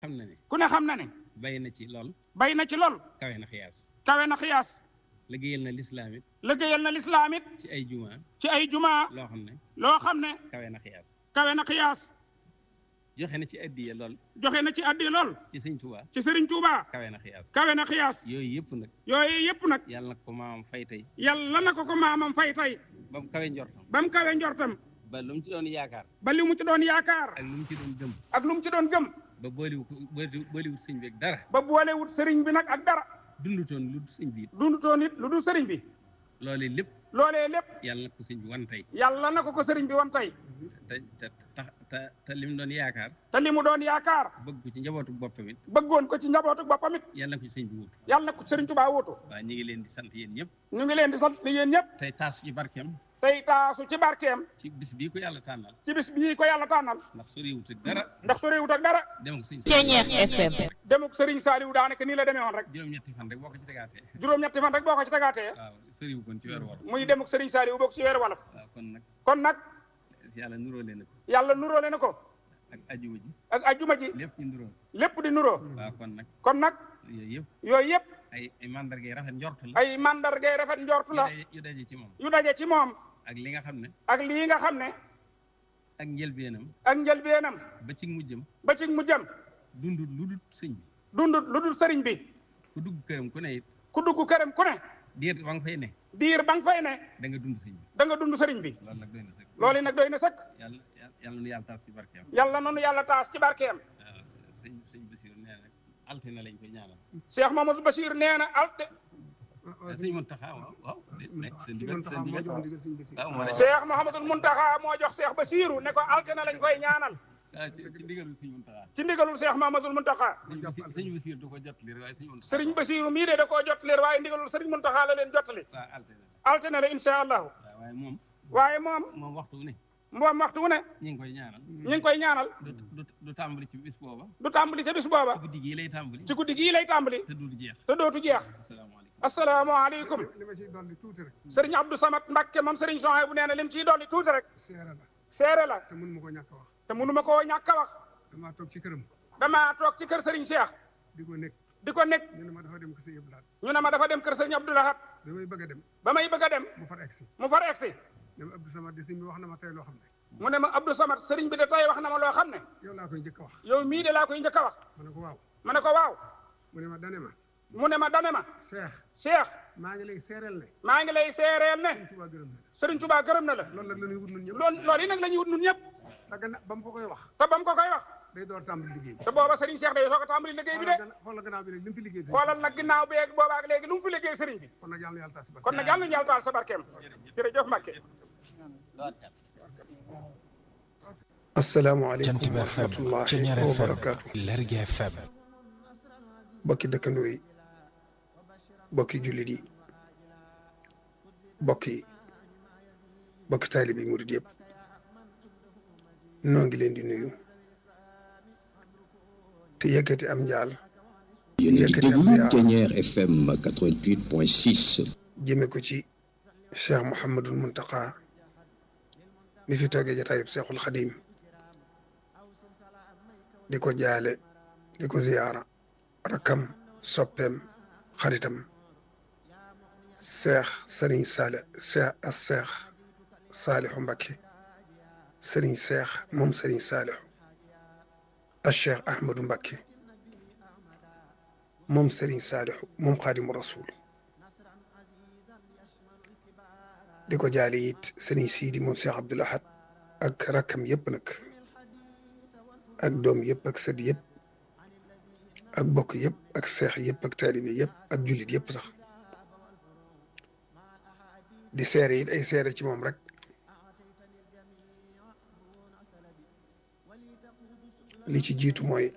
xam na ne ku ne xam na ne bay na ci lool bay na ci lool kawe na xiyaas kawe na xiyaas liggéeyal na lislaam it liggéeyal na lislaam it ci ay juma ci ay jumaa loo xam ne loo xam ne kawe na xiyaas kawe na xiyaas joxe na ci addiya lool joxe na ci addi lool ci sëñ Tuubaa ci Sëriñ Tuubaa kawe na xiyaas kawe na xiyaas yooyu yëpp nag yooyu yëpp nag yàlla na ko maamam fay tey yàlla na ko ko maamam fay tey ba mu kawe njortam ba mu kawe njortam ba lu mu ci doon yaakaar ba li mu ci doon yaakaar ak lu mu ci doon gëm ak lu mu ci doon gëm ba booliwu ko booli- booliwut sëñ bi ak dara ba boolewut sëriñ bi nag ak dara dundutoon lu dul sëñ bi it dundutoon it lu dul sëriñ bi loolee lépp loolee lépp yàlla na ko sëñ bi wan tey yàlla na ko ko sëriñ bi wan tey te te te te te li mu doon yaakaar te li mu doon yaakaar bëgg ko ci njabootu boppam it bëggoon ko ci njabootu boppam it yàlla na ko ci sëñ bi wut yàlla na ko sëriñ Tuubaa wuutu waaw ñu ngi leen di sant yéen ñëpp ñu ngi leen di sant ni yéen ñëpp tey taasu ci barkeem tey taasu ci barkeem ci bis bii ko yàlla tànnal ci bis bii ko yàlla tànnal ndax soriwut ak dara ndax soriwut ak dara dem ak sëñ Ceeñeex FM. demuk sëriñ Saaliw daanaka nii la demee woon rek juróom-ñetti fan rek boo ko ci tegaatee juróom-ñetti fan rek boo ko ci tegaatee waaw soriwu kon ci weeru war muy demuk sëriñ Saaliw bokk ci weeru wolof waaw kon nag kon nag yàlla nuróole na ko yàlla nuróole na ko ak ajuma ji ak ajjuma ji lépp ñu nuróo lépp di nuroo waaw kon nag kon nag yooyu yëpp yooyu yëpp ay ay mandarga yi rafet njort la ay mandargay rafet njortu la yu daje- yu daje ci moom yu daje ci moom ak li nga xam ne ak lii nga xam ne ak njëlbeenam ak njëlbeenam ba ci mujjam ba ci mujjam dundut lu dul sëñ bi dundut lu dul sëriñ bi ku dugg këram ku ne it ku dugg këram ku ne diir ba nga fay ne diir ba nga fay ne da nga dund sëñ bi da nga dund sëriñ bi loolu nag doy na sëkk loolu nag doy na sëkk yàlla yàlla nu yàlla taas ci barkeem yàlla noonu yàlla taas ci barkeem waaw sëñ sëñ Basiir nee na altine lañ koy ñaanal Cheikh Mamadou Bachir nee na alte sëñ Muntaxa waaw waaw nekk seen digal seen digal waaw moo ne Cheikh Mouhamadul Muntaxa moo jox Cheikh Basiru ne ko altine lañ koy ñaanal ah ci ci ndigalul sëñ Muntaxa ci ndigalul Cheikh Mouhamadul Muntaxa sëñ Basiir sëñ Basiir du ko jot li waaye sëñ Muntaxa sëriñ Basiru mii de da koo jot leer waaye ndigalul sëriñ Muntaxa la leen jottali waaw altine altine la incha allahu waaw waaye moom waaye moom moom waxtu wu ne moom waxtu wu ne ñu ngi koy ñaanal ñu ngi koy ñaanal du du du tàmbali ci bis booba du tàmbali ca bis booba guddi gii lay tàmbali ci guddi gii lay tàmbali te du jeex te dootu jeex asalaamaaleykum asalaamaaleykum li ma ciy dolli tuuti rek sëriñ Abdou Samad Mbacke moom sëriñ Jean bu nee na lim ciy dolli tuuti rek seere la seere la te mënu ma ko ñàkk a wax te mënu ma koo ñàkk a wax damaa toog ci këram damaa toog ci kër sëriñ Cheikh di ko nekk di ko nekk ñu ne ma dafa dem ko sa yëpp laat ñu ne ma dafa dem kër sëriñ Abdou Lahad bi may bëgg a dem ba may bëgg a dem mu far egsi mu far egsi ne ma Abdou Samad di sëñ bi wax na ma tey loo xam ne mu ne ma Abdou Samad sëriñ bi de tey wax na ma loo xam ne yow laa koy njëkk a wax yow mii de laa koy njëkk a wax ma ne ko waaw ma ne ko waaw mu ne ma dane ma mu ne ma dane ma Cheikh Cheikh maa ngi lay seereel ne maa ngi lay seereel ne sëñ Tuubaa gërëm na la sëriñ Touba gërëm na la loolu nag la ñuy wut nun ñëpp loolu loolu yi nag la ñuy wut nun ñëpp te gannaaw ba mu ko koy wax te ba mu ko koy wax day door tàmbali liggéey te booba sëriñ Cheikh day soog a tàmbali liggéey bi de xoolal gannaaw bi rek li mu fi liggéey xoolal nag ginnaaw bi ak booba ak léegi lu mu fi liggéey sëriñ bi kon nag yàlla na yàlla taas si barke kon nag yàlla nañu yàlla taal sa barkeem jërëjëf Mbacke asalaamaaleykum Jant bi wa FM rahmatullahi Ceñeer wa FM barakaatu Lergui FM bokki dëkkandoo yi bokki jullit yi bokki bokki taalib yi murid yëpp noo ngi leen di nuyu te yëkkati am njaal yéen a ngi Yëkkati am déglu ziar. Ceeñeer FM 88.6 jëme ko ci cheikh Mouhamadul Muntaqa mi fi toogee jataayub Cheikhul Xadim di ko jaale di ko ziyaara rakkam soppeem xaritam cheikh Serigne Sale cheikh as cheikh Salihu Mbacké Serigne cheikh moom Serigne Salihu as cheikh Ahmadou Mbacké moom Serigne Salihu moom Xaadimu Rasul di ko jaale it sëriñ Sidi moom Cheikh Abdoul Ahad ak rakkam yëpp nag ak doom yëpp ak sët yëpp ak bokk yëpp ak seex yëpp ak taalibe yëpp ak jullit yëpp sax di seere it ay seere ci moom rek li ci jiitu mooy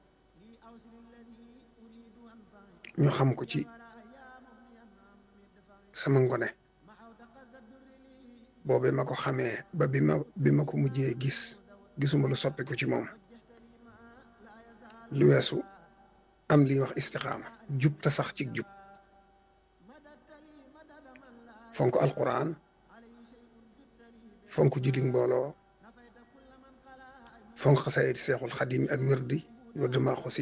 ñu xam ko ci sama ngone boobe ma ko xamee ba bi ma bi ma ko mujjee gis gisuma lu soppi ko ci moom lu weesu am li ñuy wax istixaama jub te sax ci jub fonk alquran fonk julli mbooloo fonk xasaayid seexul xadim ak wérdi wërdu Maaxuus